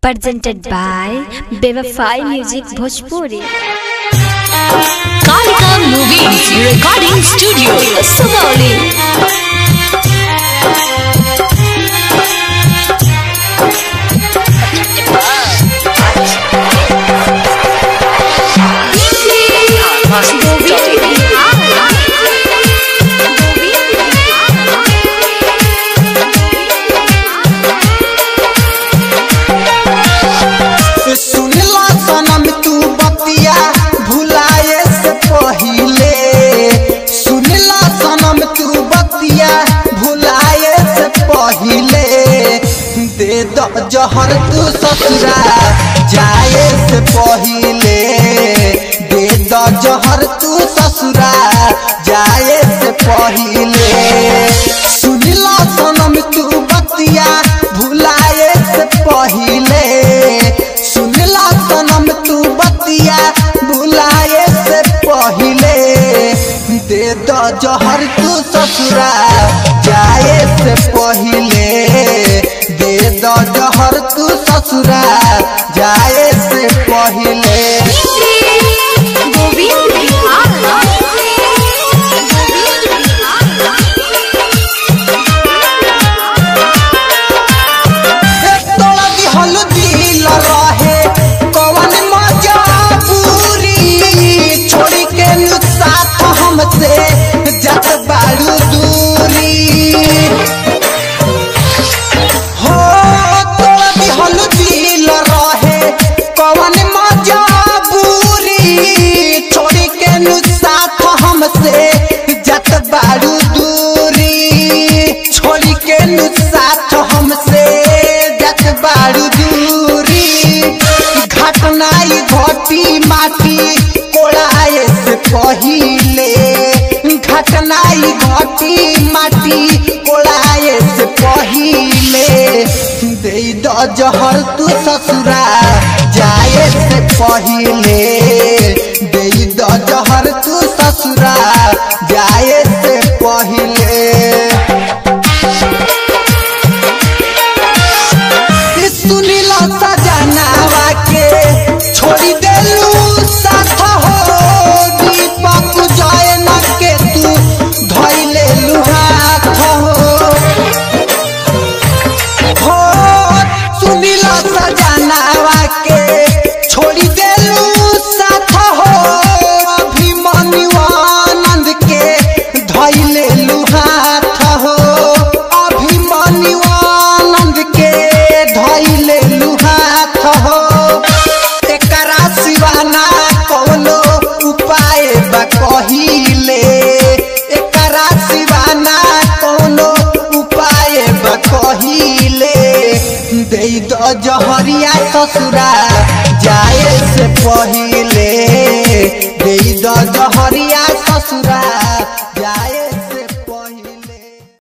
presented by Bevafai Music Bhojpuri. Kalika Movies Recording Studio, Sugauli. सुनला सनम तू बतिया भुलाए से पहिले सुनला सनम तू बतिया भुलाए से पहिले दे द जहर तू ससुरा जाए से पहिले दे द जहर तू ससुरा जाए से पहिले सुनला सनम तू बतिया भुलाए से पहिले सुनला सनम तू बतिया भुलाए से पहिले दे द जहर तू ससुरा जाए से पहिले दे द जहर तू ससुरा जाए से पहिले तोड़ा दिहल दिल रहे कवन मजबूरी छोड़ी के नु साथ हमसे जत बारू दूरी हो तोड़ा दिहल दिल रहे कवन मजबूरी छोड़ी के नु साथ हमसे जत बारू दूरी छोड़ी के नु साथ हमसे जत बारू दूरी घटनाई घटी माटी कोड़ाए से पहिले घटनाई घटी माटी कोड़ाए से पहिले दे द जहर तू ससुरा जाए से पहिले दे द जहर तू ससुरा जाए से पहिले सुनीला सजनावा के छोड़ी देलू साथ हो दीपक जयन के तू धैले हाथ हो हो सुनीला सजनावा के छोड़ी देलू साथ हो अभिमन्यु आनंद के धैले हाथ हो अभिमन्यु आनंद के धैले हाथ हो एकरा सिवाना कौनो उपाय बा कहिले एकरा सिवाना कौनो उपाय बा कहिले दे द जहरिया ससुरा जाए से पहिले दे द जहरिया